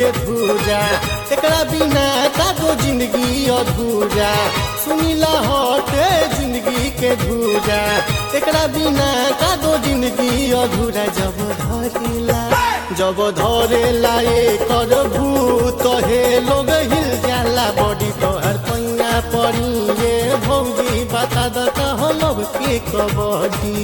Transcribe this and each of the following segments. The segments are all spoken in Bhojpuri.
के धूरा एकरा बिना का दो जिंदगी अधूरा सुनीला हटे जिंदगी के धूरा एकरा बिना का दो जिंदगी अधूरा जब धरेला जब धरेला एकर भूत हे लोग हिल जाला बॉडी तोहर पैया पड़ी ये भौजी बता द कहलब के कबड्डी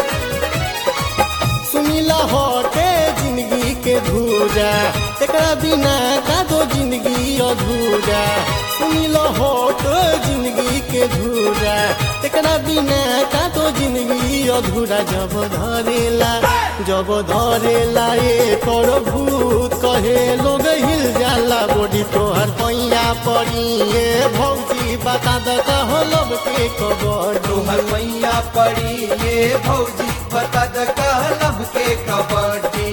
सुनीला हटे जिंदगी के धूरा एकरा बिना का दो जिंदगी अधूरा सुनीला हटे जिंदगी के धूरा एकरा बिना का दो जिंदगी अधूरा जब धरेला जब धरेला एकर भूत कहे लोग हिल जाला बॉडी तोहर पैया पड़ी ये भौजी बता द कहलब के कबड्डी तुहर मैया पड़ी ये भौजी बता द कहलब के कबड्डी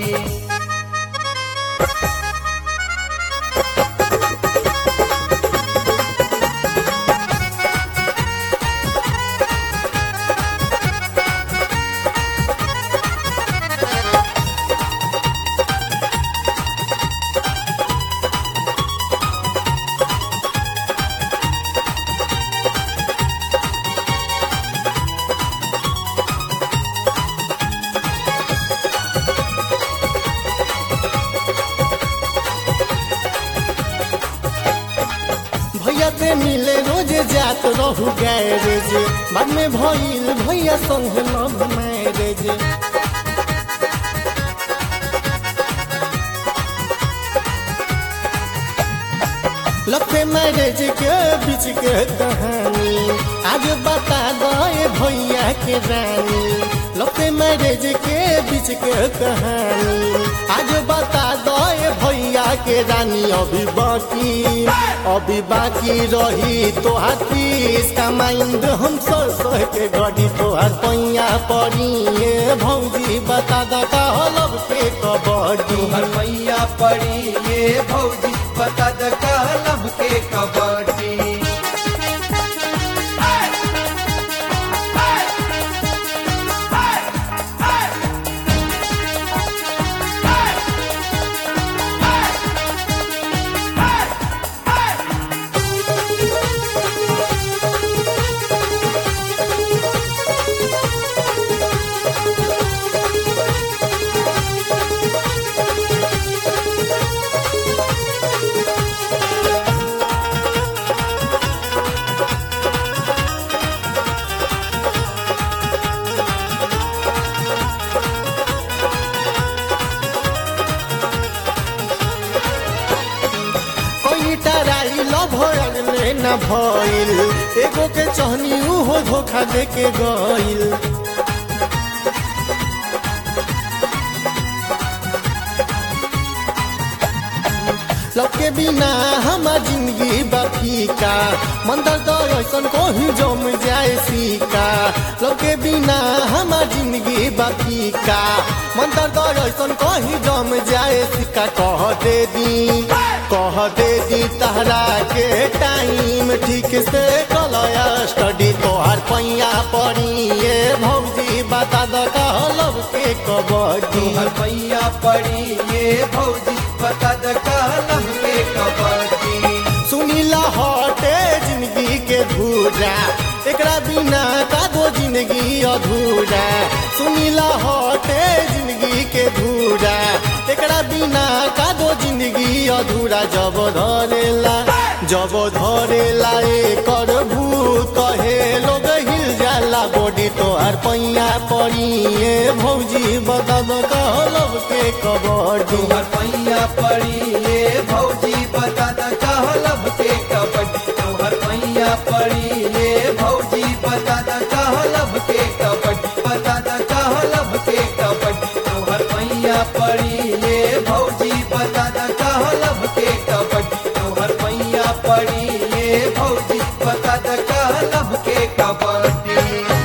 भैया से मिले रोज जात रहू गैरेज बाद में भइल भैया संग लव मैरेज लफे मैरेज के बीच के कहानी आज बता दे भैया के रानी लफे मैरेज के बीच के कहानी आज बता दे भैया के रानी अभी बाकी अभी बाकी रही तोहार फीस का माइंड हम सर सह के गड़ी तोहार पैया पड़ी ये भौजी बता द कहलब के कबड्डी तुहर मैया पड़ी ये भौजी बता द कहलब के कबड्डी कोई टराई लव ले न भइल एगो के चहनी उहो धोखा दे के गइल लव के बिना हमार जिंदगी बफीका मंदर दर ऐसन कोही जम जाए सीका लव के बिना हमार जिंदगी बफीका मंदर दर ऐसन कोही जम जाए सीका कह दे दी कह दे दी तहरा के टाइम ठीक से कलया स्टडी तोहार पैया पड़ी ये भौजी बता द कहलब के कबड्डी तुहर मैया पड़ी ये भौजी बता द कहलब के कबड्डी सुनीला हटे जिंदगी के धूरा एकरा बिना का दो जिंदगी अधूरा सुनीला हटे जिंदगी के धूरा एकरा बिना का दो जिंदगी अधूरा जब धरेला जब धरेला एकर भूत कहे लोग हिल जाला बॉडी तोहार पैया पड़ी ये भौजी बता दो कहलब के कबड्डी तुहर मैया पड़ी ये भौजी बता द कहलब के कबड्डी